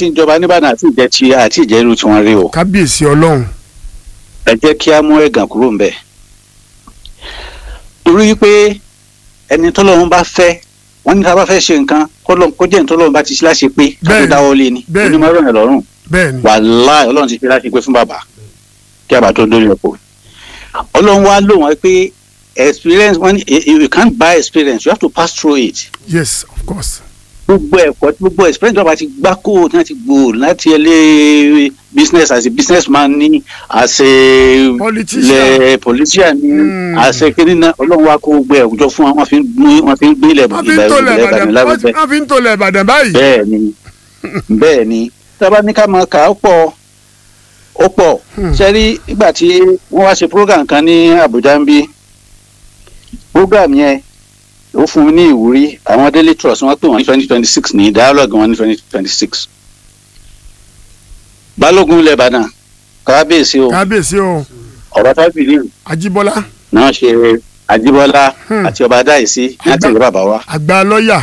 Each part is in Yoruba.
tí ń jọba nìbàdàn àti ìjẹ tí àti ìjẹ irú tí wọ́n rí o kábíyèsí ọlọ́run ẹ jẹ́ kí á mú ẹ̀gàn kúrò ń bẹ̀. torí pé ẹni tọ́lọ́run bá fẹ́ wọ́n ní ká bá fẹ́ ṣe nǹkan kọ́lọ́run kó jẹ́ ní tọ́lọ́run bá ti ṣe láṣẹ pé ká tó Bẹ́ẹ̀ni, dáwọ́ lé ni bẹ́ẹ̀ni. onímọ̀ ọ̀rọ̀ yẹn lọ́rùn bẹ́ẹ̀ ni wàláì ọlọ́run ti fi láṣẹ pé fún bàbá kí àbá tó dórí ọ̀pọ̀ ọlọ́run wá lò wọ́n pé experience wọ́n ní you you can't buy experience you have to pass through it yes of course gbogbo ẹ̀kọ́ gbogbo experience tó bá ti gbá kó láti gbò láti ẹlẹ́ business as a businessman ní as a Politician. le politician ní Mm. as a kiri náà ọlọ́run wá kó gbogbo ẹ̀wùjọ fún wa wọ́n fi ń gbé wọ́n fi ń gbé ilẹ̀ wọ́n fi ń tolẹ̀ ilẹ̀ ìbàdàn ìbàdàn lábẹ́bẹ́ wọ́n fi ń tolẹ̀ ìbàdàn báyìí bẹ́ẹ̀ ni bẹ́ẹ̀ ni tábà ní ká máa kà á pọ̀ ó pọ̀ Hmm. sẹ́rí nígbà tí wọ́n wá ṣe program kan ní Àbújá ń bí program yẹn ó fún mi ní ìwúrí àwọn daily trust wọ́n pè wọ́n ní twenty twenty six ní dialogue wọn ní twenty twenty six balógun ilẹ̀ Ìbàdàn kábíyèsí o kábíyèsí o ọ̀rọ̀ tábìlì ajíbọ́lá náà ṣe Àjíbọ́lá Hmm. àti ọba adáyèsí láti ìlú bàbá wa àgbà lọ́ọ̀yà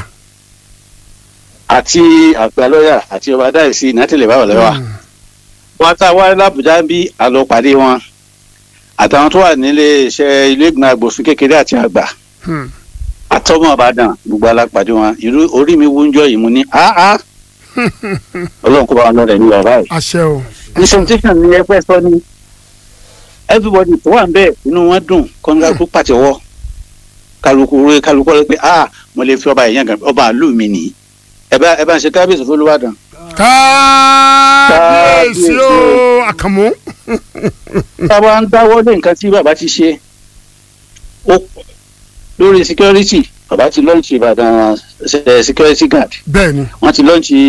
àti àgbà lọ́yà àti ọba adáyèsí láti ìlú bàbá wa. Hmm. wọn tá a wá lábùjá bí àlọ pàdé wọn àtàwọn tó wà nílé iṣẹ́ ilé ìgbìmọ̀ agbòfin kékeré àti àgbà Hmm. àtọmọ Ìbàdàn gbogbo alápàdé wọn irú orí mi wúńjọ yìí mo ní áá Ọlọ́run kó bá wọn lọrẹ ní bàbá yìí. àṣẹ o presentation ni ẹgbẹ́ sọ ni everybody tó wà ń bẹ̀ inú wọn dùn kọ́ńtà tó pàtẹ́wọ́ kálukú rẹ kálukú rẹ pé ah mo lè fi ọba yẹn gan ọba àlù mi nìyí ẹ bá ẹ bá ń ṣe kábíyèsí fún Olúbàdàn. kábíyèsí o àkànmú táwa ń dáwọ́ lé nǹkan tí bàbá ti ṣe ó lórí security bàbá ti lọ́ọ̀ṣì Ìbàdàn eh, security guard bẹ́ẹ̀ ni wọ́n ti lọ́ọ̀ṣì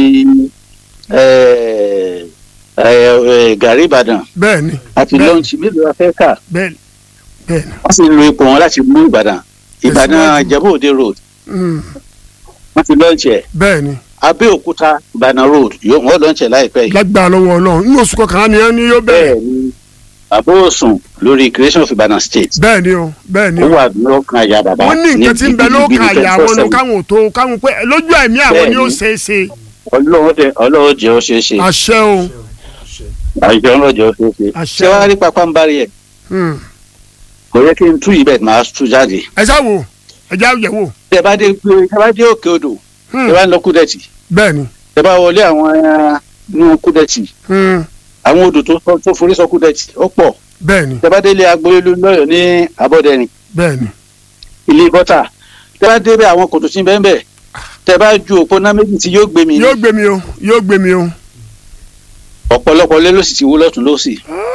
eh, eh, eh, gàrí Ìbàdàn bẹ́ẹ̀ ni àti Bẹ́ẹ̀. lọ́ọ̀ṣì mélòó la fẹ́ kà bẹ́ẹ̀ ni bẹ́ẹ̀ ni wọ́n sì ń lo ipò wọn láti mú Ìbàdàn Ìbàdàn Tẹ̀síwájú. Ìjẹ̀bú Òde road Hmm. wọ́n ti lọ́ọ̀ṣì ẹ̀ bẹ́ẹ̀ ni Abẹ́òkúta Ìbàdàn road yóò wọ́n lọ́ọ̀ṣì ẹ̀ láìpẹ́ yìí lágbára lọ́wọ́ ọlọ́run ní oṣù kọkànlá ni ẹni yóò bẹ̀rẹ̀ bẹ́ẹ̀ ni àbóòsùn lórí creation of Ìbàdàn state bẹ́ẹ̀ ni o bẹ́ẹ̀ ni ó o wà lọ́kàn àyà bàbá wọ́n ní nǹkan tí ń bẹ lókàn àyà wọn nu 24/7. káwọn ò tó káwọn pé lójú ẹ̀mí àwọn ni ó Bẹ́ẹ̀ ni. ṣeé ṣe ọlọ́wọ́ tẹ ọlọ́wọ́ jẹ́ ó ṣeé ṣe àṣẹ o àjọ ọlọ́wọ́ jẹ́ ó ṣeé ṣe Àṣẹ. ṣé wàá rí pápá ń bari ẹ̀ Hmm. kò yẹ kí n tú ibẹ̀ máa tú jáde ẹ ṣá wo ẹ já yẹ̀ wò tẹ bá dé gbé tẹ bá dé òkè odò Hmm. tẹ bá ń lọ kúdẹ̀tì bẹ́ẹ̀ ni tẹ bá wọlé àwọn ẹran nínú kúdẹ̀tì Hmm. àwọn odò tó sọ- tó forí sọ kúdẹ̀tì ó pọ̀ bẹ́ẹ̀ ni tẹ bá délé agboolé lọ́yọ̀ ní abọ́dẹ̀rìn bẹ́ẹ̀ ni ilé bọ́tà tẹ bá débẹ̀ àwọn kòtò tí ń bẹ́ẹ̀ bẹ́ẹ̀ tẹ bá ju òpó náà méjì tí yóò gbé mi ní yóò gbé mi o yóò gbé mi o ọ̀pọ̀lọpọ̀ lé ló sì ti wó lọ́tún lọ́sì.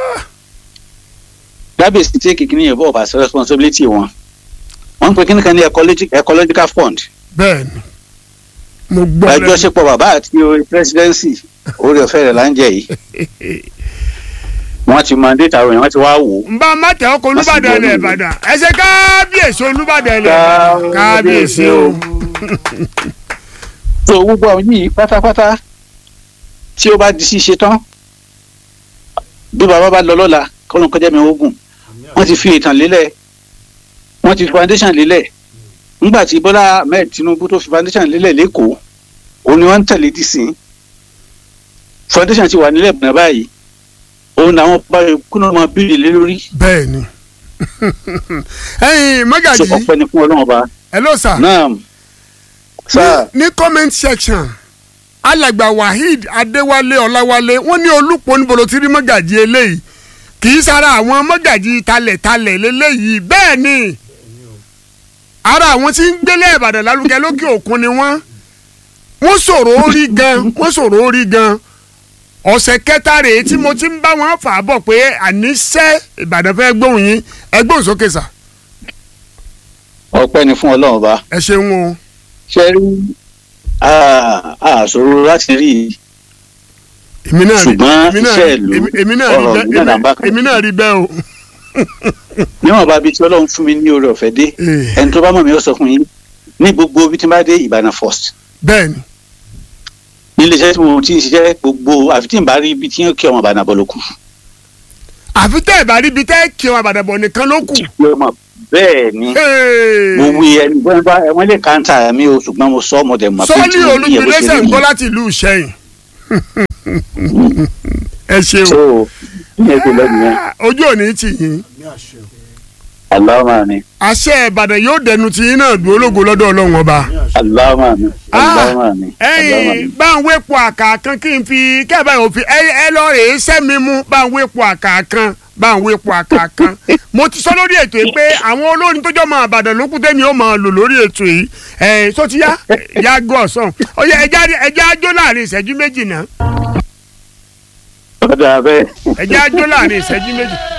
gábèsì tí kìkì ní ìbọn ọ̀bà responsibility wọn. wọ́n ń pe kíní kan ní ecologi- ecological fund. bẹ́ẹ̀ ni mo gbọ́ lẹ́nu àjọṣepọ̀ bàbá àti orí presidency orí ọ̀fẹ́ rẹ̀ là ń jẹ yìí. wọ́n ti mandate àwọn èèyàn wọ́n ti wá wò ó. n bá má tẹ ọkọ olúbàdàn ilẹ̀ ìbàdàn ẹ ṣe kábíyèsí olúbàdàn ilẹ̀ ìbàdàn kábíyèsí o tó gbogbo àwọn yìí pátápátá tí ó bá di ṣíṣe tán bí bàbá bá lọ lọ́la kọ́lọ́n kọjá mi ogun wọ́n ti fi ìtàn lélẹ̀ wọ́n ti fi foundation lélẹ̀ nígbà tí Bọ́lá Ahmed Tinubu tó fi foundation lélẹ̀ lẹ́kọ̀ọ́ òun ni wọ́n ń tẹ̀lé dìsín foundation ti wà nílẹ̀ bọ̀nà báyìí òun làwọn bá kúnnà máa bílì lé lórí bẹ́ẹ̀ ni ẹ̀yin so mọ́gàjì ọpẹ́ ni fún Ọlọ́run ọba hello sir náà sáà ní ní comment section alàgbà waheed adéwálé ọláwálé wọ́n ní olùpọ̀ níbo ló ti rí mọ́gàjì eléyìí kì í sara àwọn mọ́gàjì talẹ̀talẹ̀ lélẹ́yìí bẹ́ẹ̀ ni ara àwọn tí ń gbélé ìbàdàn lálùkẹ́ lókè òkun ni wọ́n wọ́n sọ̀rọ̀ orí gan wọ́n sọ̀rọ̀ orí gan ọ̀sẹ̀ kẹta rèé tí mo ti ń bá wọn fà á bọ̀ pé àníṣe ìbàdàn fẹ́ gbóhùn yín ẹ gbóhùn sókè sà ọpẹ́ ni fún Ọlọ́run ọba ẹ ṣeun o ṣe rí àṣòro láti rí i èmi náà rí Ṣùgbọ́n èmi náà iṣẹ́ rí- ìlú, èmi- èmi náà rí ọ̀rọ̀ bẹ́ẹ̀- ìlú náà là ń bá èmi- kan. èmi náà rí bẹ́ẹ̀ o. níwọ̀n bá bí tí Ọlọ́run fún mi ní oore ọ̀fẹ́ dé Eh, ẹni tó bá mọ̀ mí ó sọ fún yín ní gbogbo bí tí n bá dé Ìbàdàn first bẹ́ẹ̀ ni nílé iṣẹ́ tí mo ti ń ṣiṣẹ́ gbogbo àfi tí n bá rí ibi tí yóò kí ọmọ Ìbàdàn bọ̀ ló kù. àfi tẹ́ ẹ̀ bá rí ibi tẹ́ kí wọn àbàdàn bọ̀ nìkan ló kù. Ọmọ bẹ́ẹ̀ ni Hey. mo wí ẹni bọ́n bá ẹ̀wọ̀n lè káńtà mi o ṣùgbọ́n mo sọ ọmọdé mọ̀ sọ́ọ́lì olùgbèlésẹ̀ ń gbọ́ láti ìlú ìṣẹ́yìn. ẹ ṣeun so ìyẹn ti lẹ́nu yẹn ojú òní tì yín aláwọ̀ mi àṣẹ ìbàdàn yóò dẹnu tí yín náà dúró lógo lọ́dọ̀ ọlọ́run ọba. aláwọ̀ mi aláwọ̀ mi aláwọ̀ ẹ̀yin mi. bá ń wépo àkàkan kí n fi kẹ́ẹ̀bá yóò fi ẹ ẹ lọ rèé sẹ́mi mú bá ń wépo àkàkan bá ń wépo àkàkan mo ti sọ lórí ètò yìí pé àwọn olórin tó jọ mọ àbàdàn lókùn tẹ́mi ó máa lò lórí ètò yìí ẹ̀ tó ti yá yá gọ́ ọ̀sán ọ̀yà ẹja ẹja ajó láàrin ìṣẹ́jú méjì náà ọ̀dà bẹ́ẹ̀. ẹja ajó láàrin ìṣẹ́jú méjì